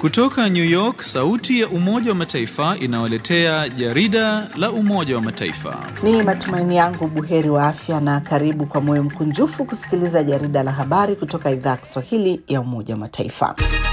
Kutoka New York, sauti ya Umoja wa Mataifa inawaletea jarida la Umoja wa Mataifa. Ni matumaini yangu buheri wa afya na karibu kwa moyo mkunjufu kusikiliza jarida la habari kutoka idhaa ya Kiswahili ya Umoja wa Mataifa.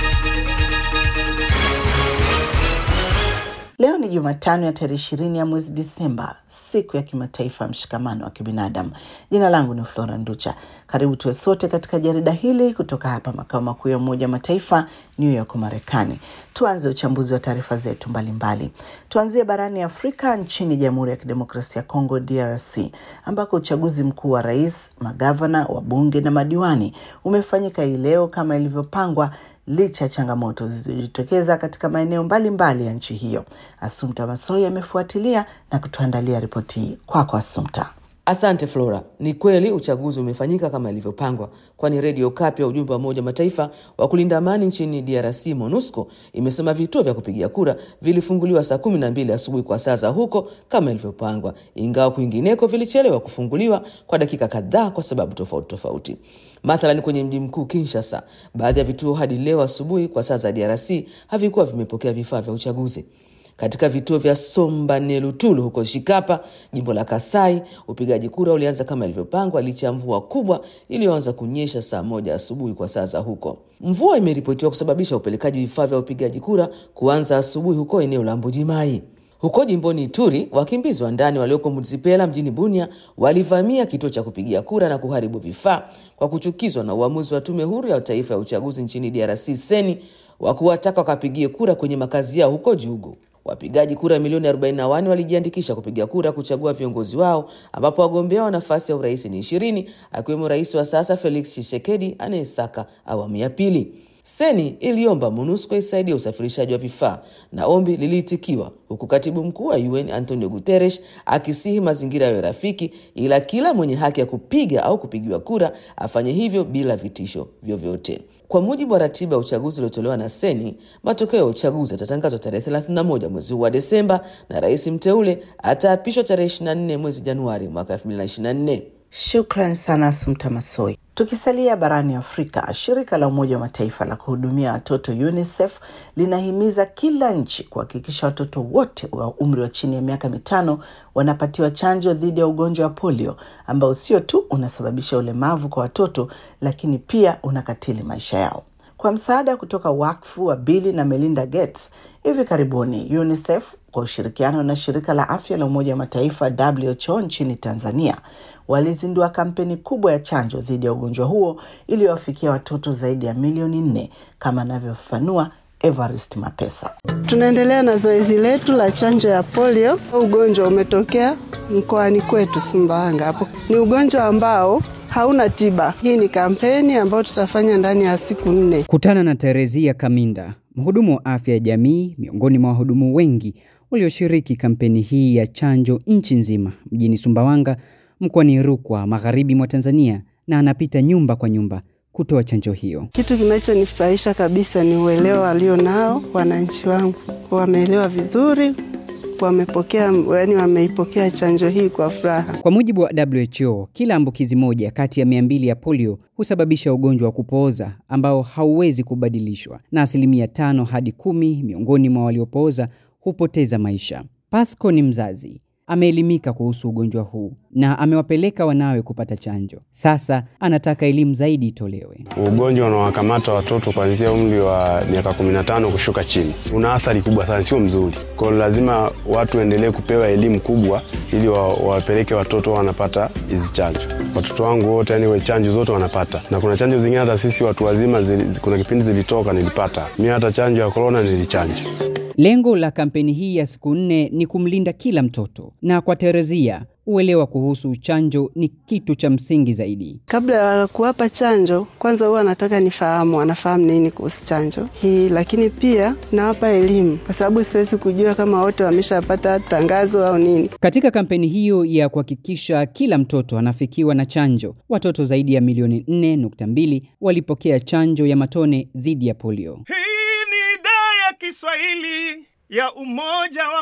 Leo ni Jumatano ya tarehe ishirini ya mwezi Disemba, siku ya kimataifa ya mshikamano wa kibinadamu. Jina langu ni Flora Nducha. Karibu tuwe sote katika jarida hili kutoka hapa makao makuu ya Umoja wa Mataifa, New York, Marekani. Tuanze uchambuzi wa taarifa zetu mbalimbali. Tuanzie barani Afrika, nchini Jamhuri ya Kidemokrasia ya Kongo, DRC, ambako uchaguzi mkuu wa rais, magavana, wabunge na madiwani umefanyika hii leo kama ilivyopangwa licha ya changamoto zilizojitokeza katika maeneo mbalimbali ya nchi hiyo. Asumta Masoi amefuatilia na kutuandalia ripoti hii. Kwako Asumta. Asante Flora. Ni kweli uchaguzi umefanyika kama ilivyopangwa, kwani redio Kapi ya ujumbe wa Umoja wa Mataifa wa kulinda amani nchini DRC MONUSCO imesema vituo vya kupigia kura vilifunguliwa saa kumi na mbili asubuhi kwa saa za huko kama ilivyopangwa, ingawa kwingineko vilichelewa kufunguliwa kwa dakika kadhaa kwa sababu tofauti tofauti. Mathalan, kwenye mji mkuu Kinshasa, baadhi ya vituo hadi leo asubuhi kwa saa za DRC havikuwa vimepokea vifaa vya uchaguzi. Katika vituo vya Sombanelutulu huko Shikapa, jimbo la Kasai, upigaji kura ulianza kama ilivyopangwa licha ya mvua kubwa iliyoanza kunyesha saa moja asubuhi kwa saa za huko. Mvua imeripotiwa kusababisha upelekaji vifaa vya upigaji kura kuanza asubuhi huko eneo la Mbujimai. Huko jimboni Ituri, wakimbizi wa ndani walioko Muzipela mjini Bunia walivamia kituo cha kupigia kura na kuharibu vifaa kwa kuchukizwa na uamuzi wa tume huru ya taifa ya uchaguzi nchini DRC seni wa kuwataka wakapigie kura kwenye makazi yao huko Jugu. Wapigaji kura milioni 41 walijiandikisha kupiga kura kuchagua viongozi wao, ambapo wagombea wa nafasi ya urais ni ishirini, akiwemo rais wa sasa Felix Tshisekedi anayesaka awamu ya pili. Seni iliomba MONUSCO isaidia usafirishaji wa vifaa na ombi liliitikiwa, huku katibu mkuu wa UN Antonio Guterres akisihi mazingira yayo rafiki, ila kila mwenye haki ya kupiga au kupigiwa kura afanye hivyo bila vitisho vyovyote. Kwa mujibu wa ratiba ya uchaguzi uliotolewa na Seni, matokeo ya uchaguzi yatatangazwa tarehe 31 mwezi huu wa Desemba na rais mteule ataapishwa tarehe 24 mwezi Januari mwaka 2024. Shukran sana Asumta Masoi. Tukisalia barani Afrika, shirika la Umoja wa Mataifa la kuhudumia watoto UNICEF linahimiza kila nchi kuhakikisha watoto wote wa umri wa chini ya miaka mitano wanapatiwa chanjo dhidi ya ugonjwa wa polio ambao sio tu unasababisha ulemavu kwa watoto, lakini pia unakatili maisha yao. Kwa msaada kutoka wakfu wa Bill na Melinda Gates, hivi karibuni UNICEF kwa ushirikiano na shirika la afya la Umoja wa Mataifa WHO nchini Tanzania walizindua kampeni kubwa ya chanjo dhidi ya ugonjwa huo iliyowafikia watoto zaidi ya milioni nne kama anavyofafanua Evarist Mapesa. Tunaendelea na zoezi letu la chanjo ya polio. Ugonjwa umetokea mkoani kwetu Sumbawanga. Hapo ni ugonjwa ambao hauna tiba. Hii ni kampeni ambayo tutafanya ndani ya siku nne. Kutana na Terezia Kaminda, mhudumu wa afya ya jamii, miongoni mwa wahudumu wengi walioshiriki kampeni hii ya chanjo nchi nzima, mjini Sumbawanga mkoani Rukwa, magharibi mwa Tanzania, na anapita nyumba kwa nyumba kutoa chanjo hiyo. Kitu kinachonifurahisha kabisa ni uelewa walio nao wananchi wangu, wameelewa vizuri, wamepokea yani, wameipokea chanjo hii kwa furaha. Kwa mujibu wa WHO, kila ambukizi moja kati ya mia mbili ya polio husababisha ugonjwa wa kupooza ambao hauwezi kubadilishwa, na asilimia tano hadi kumi miongoni mwa waliopooza hupoteza maisha. Pasco ni mzazi ameelimika kuhusu ugonjwa huu na amewapeleka wanawe kupata chanjo. Sasa anataka elimu zaidi itolewe. Ugonjwa unawakamata watoto kuanzia umri wa miaka 15 kushuka chini, una athari kubwa sana, sio mzuri. Kwa hiyo lazima watu waendelee kupewa elimu kubwa, ili wawapeleke watoto wanapata hizi chanjo. Watoto wangu wote, yani chanjo zote wanapata, na kuna chanjo zingine hata sisi watu wazima zili, kuna kipindi zilitoka nilipata mimi, hata chanjo ya korona nilichanja. Lengo la kampeni hii ya siku nne ni kumlinda kila mtoto, na kwa Terezia uelewa kuhusu chanjo ni kitu cha msingi zaidi. Kabla ya kuwapa chanjo, kwanza huwa nataka nifahamu wanafahamu nini kuhusu chanjo hii, lakini pia nawapa elimu, kwa sababu siwezi kujua kama wote wameshapata tangazo au nini. Katika kampeni hiyo ya kuhakikisha kila mtoto anafikiwa na chanjo, watoto zaidi ya milioni 4.2 walipokea chanjo ya matone dhidi ya polio. Hii ni idhaa ya Kiswahili ya Umoja wa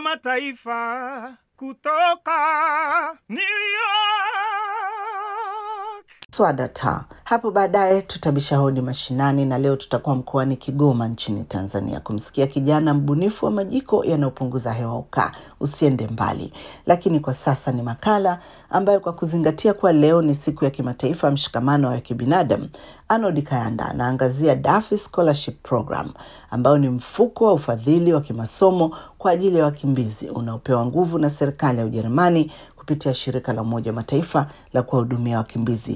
Mataifa kutoka New York. Swadata Hapo baadaye tutabisha hodi mashinani, na leo tutakuwa mkoani Kigoma nchini Tanzania kumsikia kijana mbunifu wa majiko yanayopunguza hewa ukaa. Usiende mbali, lakini kwa sasa ni makala ambayo kwa kuzingatia kuwa leo ni siku ya kimataifa ya mshikamano wa kibinadamu, Arnold Kayanda anaangazia Daffy Scholarship Program ambao ni mfuko wa ufadhili wa kimasomo kwa ajili ya wakimbizi unaopewa nguvu na serikali ya Ujerumani kupitia shirika la Umoja wa Mataifa la kuwahudumia wakimbizi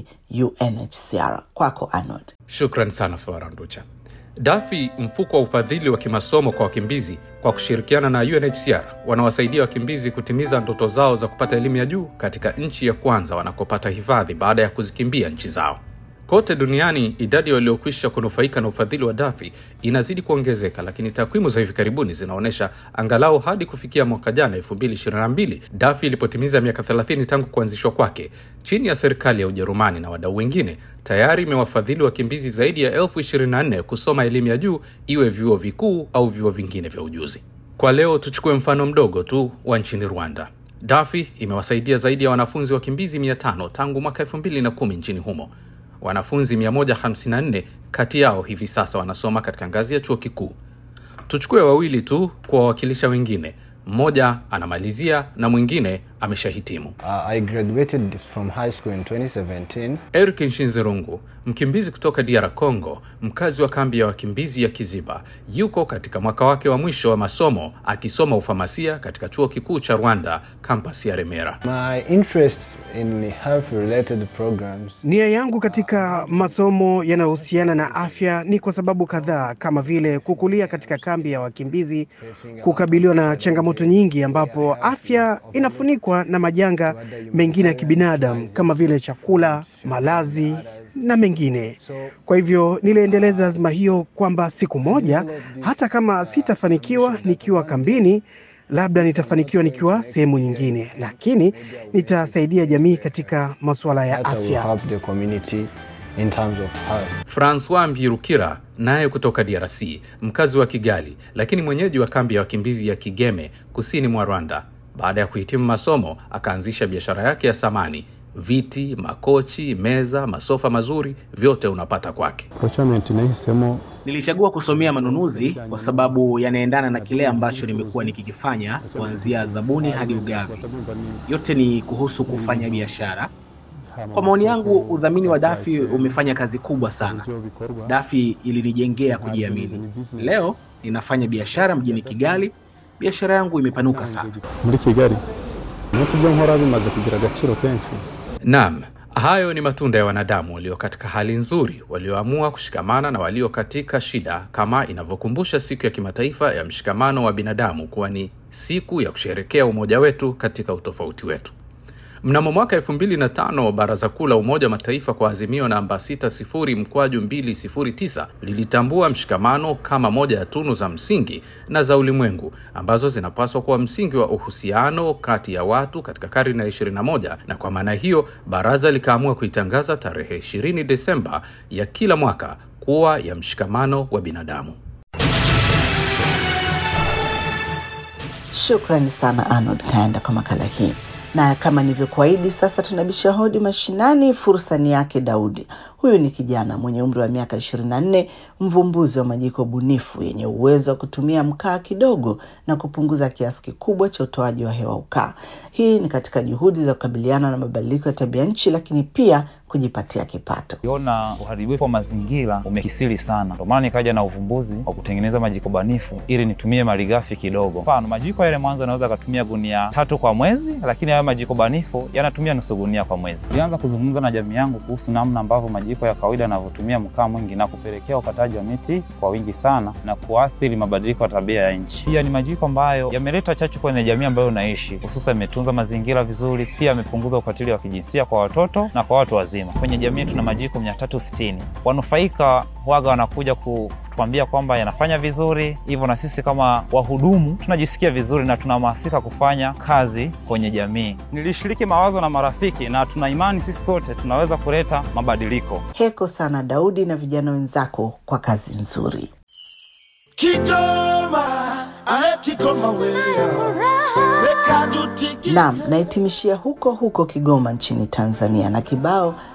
UNHCR. Kwako Arnold. Shukran sana Flora Nducha. Dafi, mfuko wa ufadhili wa kimasomo kwa wakimbizi, kwa kushirikiana na UNHCR wanawasaidia wakimbizi kutimiza ndoto zao za kupata elimu ya juu katika nchi ya kwanza wanakopata hifadhi baada ya kuzikimbia nchi zao. Kote duniani idadi waliokwisha kunufaika na ufadhili wa Dafi inazidi kuongezeka, lakini takwimu za hivi karibuni zinaonyesha angalau hadi kufikia mwaka jana 2022 Dafi ilipotimiza miaka 30 tangu kuanzishwa kwake, chini ya serikali ya Ujerumani na wadau wengine, tayari imewafadhili wakimbizi zaidi ya elfu 24 kusoma elimu ya juu, iwe vyuo vikuu au vyuo vingine vya ujuzi. Kwa leo tuchukue mfano mdogo tu wa nchini Rwanda. Dafi imewasaidia zaidi ya wanafunzi wakimbizi 500 tangu mwaka 2010 nchini humo. Wanafunzi 154 kati yao hivi sasa wanasoma katika ngazi ya chuo kikuu. Tuchukue wawili tu kuwawakilisha wengine. Mmoja anamalizia na mwingine ameshahitimu. Uh, I graduated from high school in 2017. Eric Nshinzirungu, mkimbizi kutoka DR Congo, mkazi wa kambi ya wakimbizi ya Kiziba, yuko katika mwaka wake wa mwisho wa masomo akisoma ufamasia katika chuo kikuu cha Rwanda, kampus ya Remera. My interest in health related programs. Nia yangu katika masomo yanayohusiana na afya ni kwa sababu kadhaa, kama vile kukulia katika kambi ya wakimbizi, kukabiliwa na changamoto nyingi, ambapo afya inafunikwa na majanga mengine ya kibinadamu kama vile chakula, malazi na mengine. Kwa hivyo niliendeleza azma hiyo kwamba siku moja, hata kama sitafanikiwa nikiwa kambini, labda nitafanikiwa nikiwa sehemu nyingine, lakini nitasaidia jamii katika masuala ya That will afya. help the community in terms of health. Francois Mbirukira naye kutoka DRC, mkazi wa Kigali, lakini mwenyeji wa kambi ya wakimbizi ya Kigeme kusini mwa Rwanda. Baada ya kuhitimu masomo, akaanzisha biashara yake ya samani, viti, makochi, meza, masofa mazuri, vyote unapata kwake. procurement nahisemo Nilichagua kusomea manunuzi kwa sababu yanaendana na kile ambacho nimekuwa nikikifanya kuanzia zabuni hadi ugavi. Yote ni kuhusu kufanya biashara. Kwa maoni yangu, udhamini wa Dafi umefanya kazi kubwa sana. Dafi ilinijengea kujiamini. Leo ninafanya biashara mjini Kigali. Biashara yangu imepanuka sana. muri kigali umunsi ibyo nkora bimaze kugira agaciro kenshi Naam, hayo ni matunda ya wanadamu walio katika hali nzuri, walioamua kushikamana na walio katika shida, kama inavyokumbusha siku ya kimataifa ya mshikamano wa binadamu kuwa ni siku ya kusherekea umoja wetu katika utofauti wetu. Mnamo mwaka 2005 Baraza Kuu la Umoja wa Mataifa kwa azimio namba 60 mkwaju 209 lilitambua mshikamano kama moja ya tunu za msingi na za ulimwengu ambazo zinapaswa kuwa msingi wa uhusiano kati ya watu katika karne ya 21, na kwa maana hiyo baraza likaamua kuitangaza tarehe 20 Desemba ya kila mwaka kuwa ya mshikamano wa binadamu. Shukrani sana Arnold Kayanda kwa makala hii, na kama nilivyokuahidi, sasa tunabisha hodi mashinani. Fursa ni yake Daudi. Huyu ni kijana mwenye umri wa miaka 24, mvumbuzi wa majiko bunifu yenye uwezo wa kutumia mkaa kidogo na kupunguza kiasi kikubwa cha utoaji wa hewa ukaa. Hii ni katika juhudi za kukabiliana na mabadiliko ya tabia nchi, lakini pia kujipatia kipato. Kiona uharibifu wa mazingira umekisiri sana, ndio maana nikaja na uvumbuzi wa kutengeneza majiko banifu ili nitumie malighafi kidogo. Mfano, majiko yale mwanzo yanaweza akatumia gunia tatu kwa mwezi, lakini hayo majiko banifu yanatumia nusu gunia kwa mwezi. Nilianza kuzungumza na jamii yangu kuhusu namna ambavyo majiko ya kawaida yanavyotumia mkaa mwingi na kupelekea ukataji wa miti kwa wingi sana na kuathiri mabadiliko ya tabia ya nchi. Pia ni majiko ambayo yameleta chachu kwenye jamii ambayo unaishi, hususan imetunza mazingira vizuri, pia yamepunguza ukatili wa kijinsia kwa watoto na kwa watu wazima. Kwenye jamii tuna majiko mia tatu sitini. Wanufaika waga wanakuja kutuambia kwamba yanafanya vizuri, hivyo na sisi kama wahudumu tunajisikia vizuri na tunahamasika kufanya kazi kwenye jamii. Nilishiriki mawazo na marafiki na tuna imani sisi sote tunaweza kuleta mabadiliko. Heko sana Daudi na vijana wenzako kwa kazi nzuri. Kigoma, ae Kigoma wewe. Weka duti Naam, nahitimishia huko huko Kigoma nchini Tanzania na kibao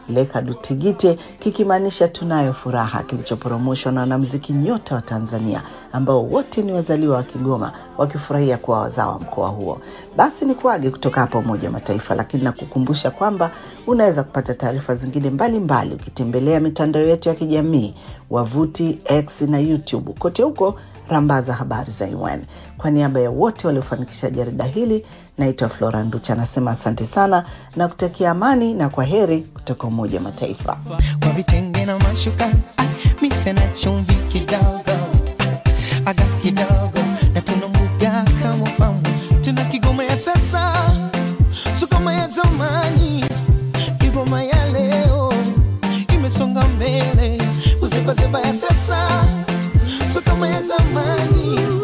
Leka Dutigite, kikimaanisha tunayo furaha, kilichoporomoshwa na wanamuziki nyota wa Tanzania ambao wote ni wazaliwa wa Kigoma wakifurahia kuwa wazao wa mkoa huo. Basi ni kuage kutoka hapa Umoja wa Mataifa, lakini nakukumbusha kwamba unaweza kupata taarifa zingine mbalimbali ukitembelea mitandao yetu ya kijamii, wavuti X na YouTube. Kote huko rambaza habari za UN. Kwa niaba ya wote waliofanikisha jarida hili, naitwa Flora Nducha, anasema asante sana na kutakia amani na kwa heri kutoka Umoja wa Mataifa. kwa vitenge na mashuka mise na chumvi kidogo aga kidogo na tuna mbuga kama famu tuna kigoma ya sasa sukoma ya zamani kigoma ya leo imesonga mbele uzebazeba ya sasa sukoma ya zamani